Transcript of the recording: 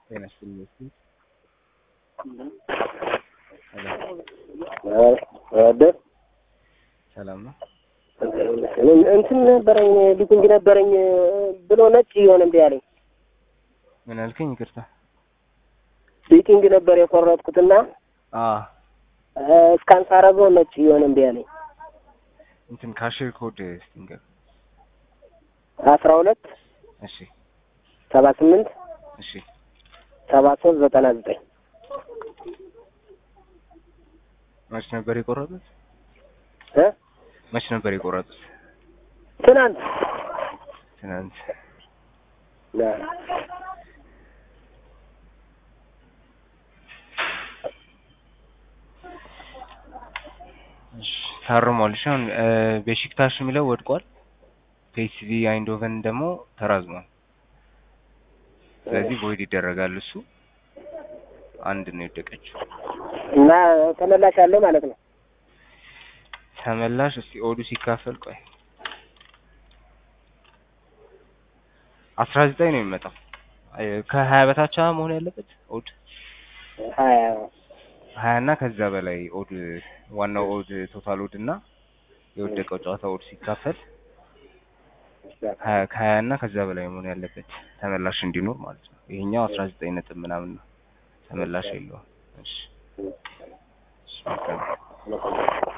ጤና ይስጥልኝ። ደስ ሰላም ነው። እንትን ነበረኝ ሊቲንግ ነበረኝ ብሎ ነጭ እየሆነ እምቢ አለኝ። ምን አልከኝ? ይቅርታ። ሊቲንግ ነበር የቆረጥኩትና አ እስካን ሳረገው ነጭ እየሆነ እምቢ አለኝ። እንትን ካሽር ኮድ ስቲንገር። አስራ ሁለት እሺ፣ ሰባ ስምንት እሺ። ሰባ ሶስት ዘጠና ዘጠኝ መች ነበር የቆረጡት? እ መች ነበር የቆረጡት? ትናንት ትናንት። እሺ፣ ታርሟል። እሺ፣ አሁን ቤሺክታሽ የሚለው ወድቋል። ፒኤስቪ አይንዶቨን ደግሞ ተራዝሟል። ስለዚህ ቮይድ ይደረጋል። እሱ አንድ ነው የወደቀችው። እና ተመላሽ አለው ማለት ነው። ተመላሽ እስቲ ኦዱ ሲካፈል ቆይ አስራ ዘጠኝ ነው የሚመጣው። ከሀያ በታች መሆን ያለበት ኦድ ሀያ ሀያ እና ከዛ በላይ ኦድ ዋናው ኦድ ቶታል ኦድ እና የወደቀው ጨዋታ ኦድ ሲካፈል ሀያ ከሀያ እና ከዛ በላይ መሆን ያለበት ተመላሽ እንዲኖር ማለት ነው። ይሄኛው አስራ ዘጠኝ ነጥብ ምናምን ነው ተመላሽ የለውም። እሺ እሺ መልካም